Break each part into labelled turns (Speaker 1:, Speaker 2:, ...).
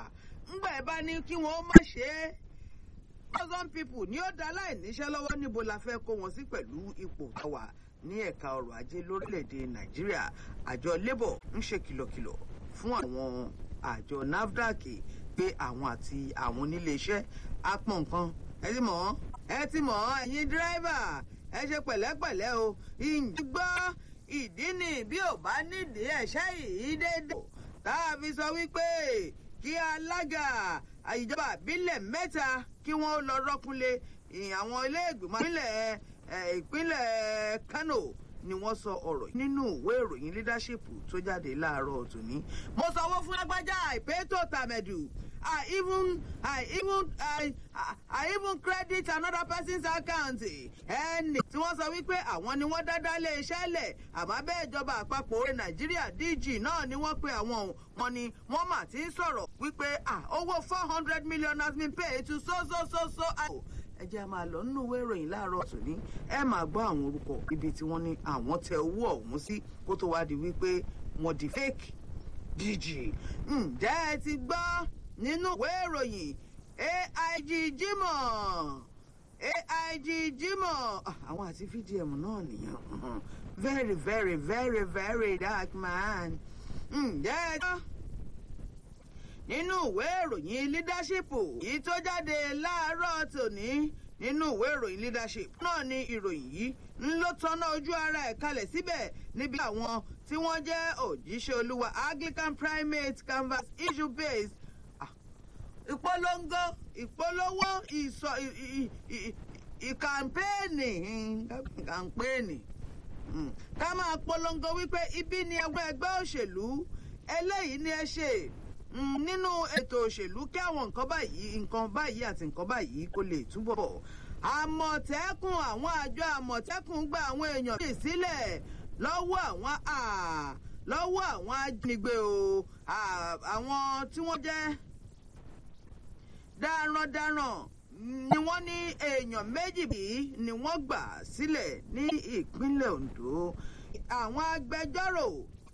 Speaker 1: ńgbà ẹ bá ní kí wọ́n má ṣe é thousand people ní ó dá láìníṣẹ́ lọ́wọ́ níbo la fẹ́ kó wọn sí pẹ̀lú ipò àwà ní ẹ̀ka ọrọ̀ ajé lórílẹ̀‐èdè nàìjíríà àjọ labour ń ṣe kìlọ̀kìlọ̀ fún àwọn àjọ nafdac pé àwọn àti àwọn oníléeṣẹ́ apọ̀ nǹkan ẹ ti mọ̀ ẹ ti mọ̀ ẹ̀yin dírẹ́fà ẹ ṣe pẹ̀lẹ́pẹ̀lẹ́ o ǹjẹ́ gbọ́ ìdí ni bí ò bá nídìí ẹ̀ṣẹ́ yìí dédé tá a fi sọ wípé kí alága ìjọba ìbílẹ̀ mẹ́ta kí wọ́n lọ rọ́kúnlé àwọn ilé ìgbìmọ̀ ìpínlẹ̀ ìpínlẹ̀ Kano ni wọ́n sọ ọ̀rọ̀ nínú ìwé ìròyìn leadership tó jáde láàárọ̀ tòní. mo sanwó fún lágbájá àìpé tó tàmẹ̀dù I even I even I, I even credit another person's account. ẹnì tí wọ́n sọ wípé àwọn ni wọ́n dáadáa lé iṣẹ́ lẹ̀ àmọ́ bẹ́ẹ̀ ìjọba àpapọ̀ orí Nàìjíríà DG náà ni wọ́n pe àwọn wọn ni wọ́n mà ti ń sọ̀rọ̀ wípé owó four hundred million has been paid to so so so so. ẹ jẹ́ máa lọ nínú ìwé ìròyìn láàárọ̀ tòní ẹ máa gbọ́ àwọn orúkọ ibi tí wọ́n ní àwọn tẹ owó ọ̀hún sí kó tó wá di wípé wọ́n di fake DG. ǹjẹ́ ẹ ti gbọ́ nínú ìwé ìròyìn AIG Jimoh AIG Jimoh àwọn àti VDM náà nìyẹn very very very very dark man. ǹjẹ́ ẹ gbọ́ nínú ìwé ìròyìn leadership yìí tó jáde láàárọ̀ tòní nínú ìwé ìròyìn leadership náà ni ìròyìn yìí ń ló tọ́nà ojú ara ẹ̀ kalẹ̀ síbẹ̀ níbi àwọn tí wọ́n jẹ́ òjíṣẹ́ olúwa Anglican primate canvas issue based ìpolongo ìpolówó ìsọ ìkàmpéènì kàmpéènì ká máa polongo wípé ibi ni ẹgbẹ́ ẹgbẹ́ òṣèlú eléyìí ni ẹ ṣe nínú ètò òṣèlú kí àwọn nǹkan báyìí nǹkan báyìí àti nǹkan báyìí kó lè túbọ̀ bọ̀ àmọ̀tẹ́kùn àwọn àjọ àmọ̀tẹ́kùn gba àwọn èèyàn lè sílẹ̀ lọ́wọ́ àwọn lọ́wọ́ àwọn ajínigbé o àwọn tí wọ́n jẹ́ darandaran ni wọ́n ní èèyàn méjì bí ni wọ́n gbà sílẹ̀ ní ìpínlẹ̀ Ondo àwọn agbẹjọ́rò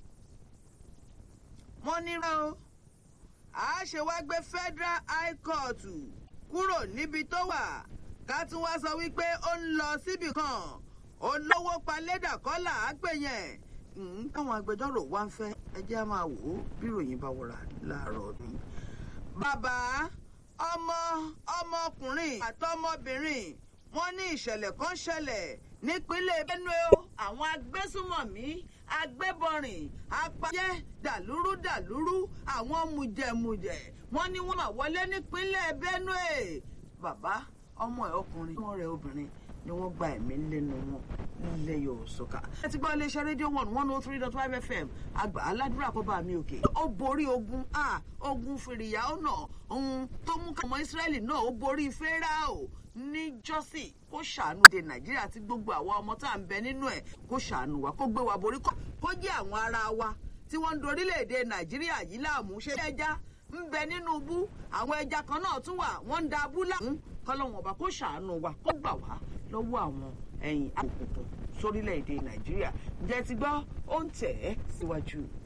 Speaker 1: wọ́n nírọ́ o a ṣe wá gbé Federal High Court kúrò níbi tó wà ká tún wá sọ wípé ó ń lọ síbì kan olówó palédà kọ́là á pè yẹn káwọn agbẹjọ́rò wá ń fẹ́ ẹ jẹ́ á máa wò ó bí ìròyìn bá wọra láàárọ̀ ni. bàbá ọmọ ọmọkùnrin àtọmọbìnrin wọ́n ní ìṣẹ̀lẹ̀ kan ṣẹlẹ̀ nípínlẹ̀ Benue o àwọn agbésùmọ̀mí agbébọrìn apayẹ dàlúrú dàlúrú àwọn mùjẹmùjẹ wọ́n ní wọ́n máa wọlé nípínlẹ̀ Benue bàbá ọmọ ẹ̀ ọkùnrin wọn rẹ̀ obìnrin ni wọ́n gba ẹ̀mí lẹ́nu wọn lẹ́yọ̀ sọ́kà. ẹ ti gbọ́ iléeṣẹ́ rédíò one one oh three dot five fm àgbà aládùúrà kọ́ bá mi òkè. ó borí ogun a ogun fìrìyà ọ̀nà ohun tó mú kàmọ́ ìsírẹ́lì náà ó borí fẹ́ráò ní jọ́sì kó ṣàánú de nàìjíríà tí gbogbo àwa ọmọ tá à ń bẹ nínú ẹ̀ kó ṣàánú wa kó gbé wa borí kó jẹ́ àwọn ará wa tí wọ́n ń dorílẹ̀-èdè nàìjíríà yìí láàmú ṣe ẹja ń bẹ nínú bú àwọn ẹja kan náà tún wà wọ́n ń da abú láàmú kọ́lọ́wọ́n ọba kó ṣàánú wa kó gbà wá lọ́wọ́ àwọn ẹ̀yìn àkókò sórílẹ̀-èdè nàìjíríà ǹjẹ́ ti gbọ́ ó ń tẹ̀ ẹ́ síwájú.